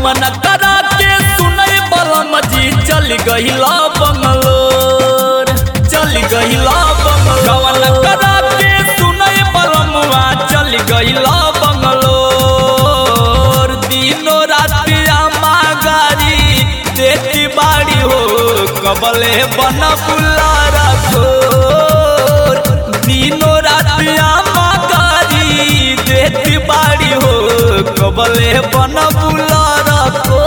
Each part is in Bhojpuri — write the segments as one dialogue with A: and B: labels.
A: गमन करा के सुनई बलम जी चल गहिला बंगलोर चल गहिला बंगलोर गमन करा के सुनई बलमवा चल गहिला बंगलोर दिनो राति आमा गारी देती बाड़ी हो कबले बन बुला रखो दिनो राति आमा गारी देती बाड़ी हो कबले बन बुला रखो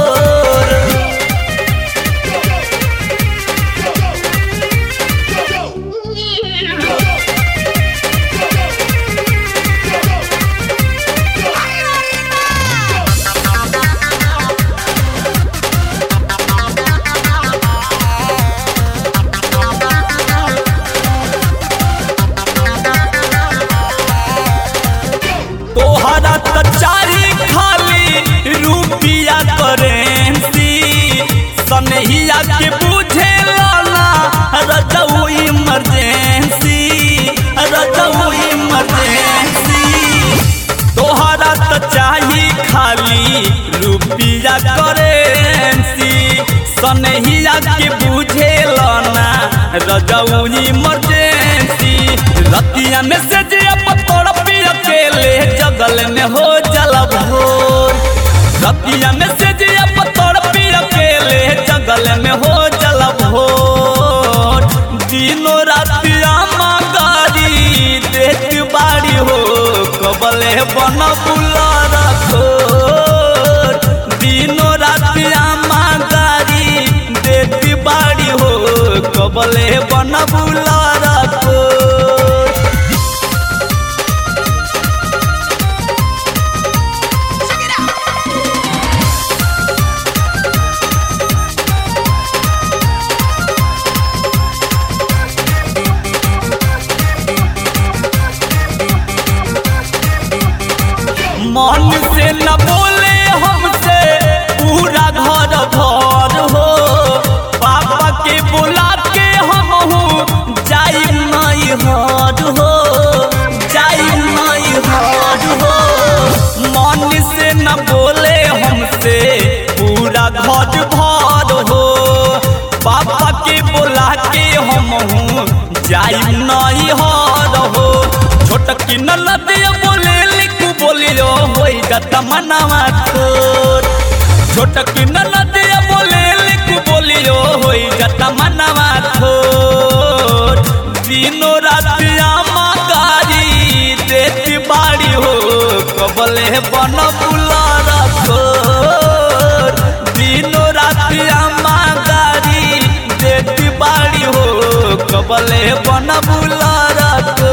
A: तोहरा त चारी खाली रुपिया करेंसी सनहिया के बुझे लाला रजऊ इमरजेंसी रजऊ इमरजेंसी तोहरा त चाही खाली रुपिया करेंसी सनहिया के बुझे लाना रजऊ इमरजेंसी रतिया में से जे पतोड़ पी अकेले जगल में हो जल भोर रतिया में से जे पतोड़ पी अकेले जगल में हो जल भोर दिनो रातिया गाड़ी देख बाड़ी हो कबले बन बुला रखो दिनो रातिया गाड़ी देख बाड़ी हो कबले बन बुला रखो मन से न बोले हमसे पूरा घर भर हो पापा के बुला के हम हूँ जाई नहीं हर हो जाई नहीं हर हो मन से न बोले हमसे पूरा घर भर हो पापा के बुला के हम हूँ जाई नहीं हर हो छोटकी ननदिया बोले लिखू बोलियो होई गत मनवा तोर छोटकी ननदिया बोले लिखू बोलियो होई गत मनवा तोर दिनो रातिया गारी देती बाड़ी हो कबले बन बुला रखो दिनो रातिया गारी देती बाड़ी हो कबले बन बुला रखो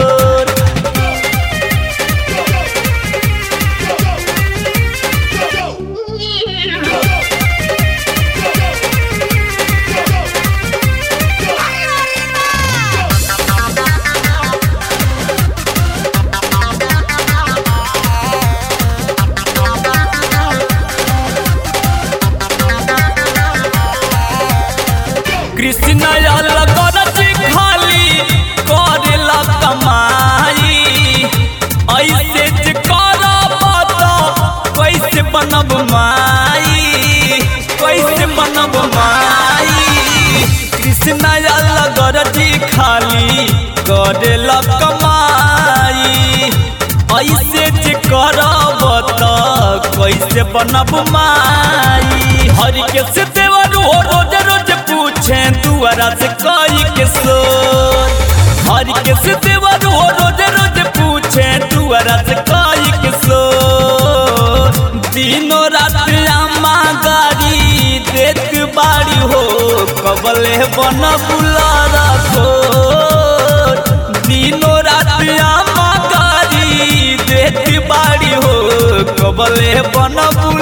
A: कृष्ण लगरज खाली करेला कमाई ऐसे जे करब त कैसे बनब माई कैसे बनब माई कृष्ण लगरज खाली करेला कमाई ऐसे जे करब त कैसे बनब माई हरि के से देवर हो रोज रोज पूछे दुआरा से कई के सोर हरि के से देवर हो रोज रोज पूछे दुआरा से कई के सोर दिनो रात अम्मा गाड़ी देख बाड़ी हो कबले बन बुला रखो दिनो रात अम्मा गाड़ी देख बाड़ी हो कबले बन बुला